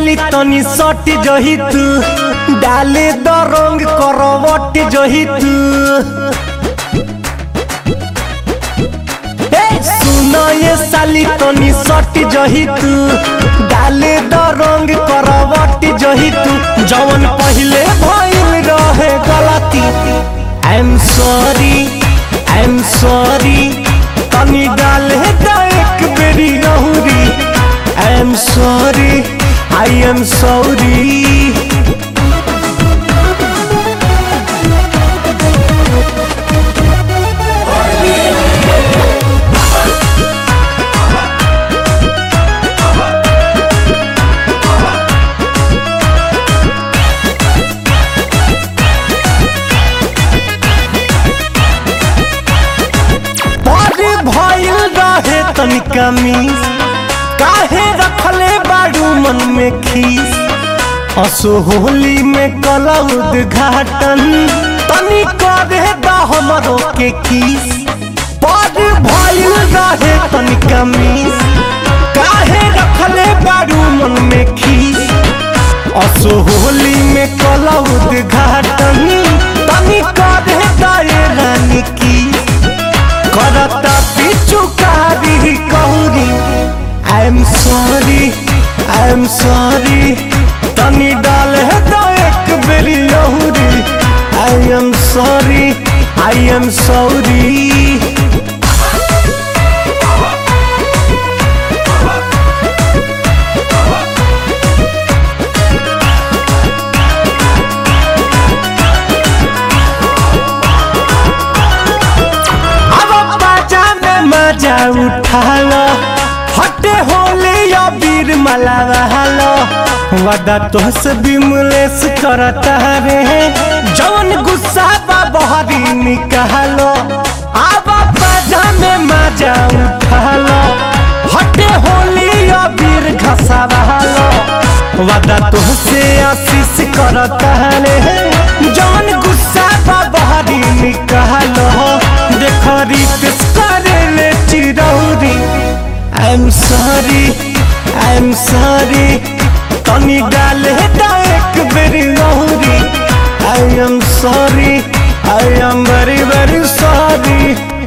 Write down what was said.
साली तनी सट जही तू डाले द रंग करवट जही तू ए, सुन ये साली तनी सट जही तू डाले द रंग करवट जही तू जवन पहिले भइल रहे गलती I am sorry I am sorry तनी डाले द एक बेरी नहुरी I am sorry I am sorry बड़े भइल रहे तनिका मिस काहे रखले बाड़ू मन में खीस असो होली में कला उद्घाटन तनी करे द हमरो के किस बड़े भइल रहे तनिका मिस काहे रखले बाड़ू मन में खीस असो होली में कला उद्घाटन तनी करे द ये रानी की करता पिछु कारी कहूरी I am sorry I am sorry तनी डाल है तो एक बेरी लहूरी I am sorry I am sorry अब बाजा में मजा उठा लो हटे होले या वीर मलावा लो वदा तो से बिमलेस करता रे जवन गुस्सा बा बहरी निकालो अब बाजा में मजा उठा लो हटे होले या वीर घसावा लो वदा तो से आशीष करता रे जवन गुस्सा बा बहरी निकालो देखो रितेश करे ले चिरौरी I am sorry I am sorry तनी डाले दा एक बेरी लहूरी आई एम सॉरी आई एम वेरी वेरी सॉरी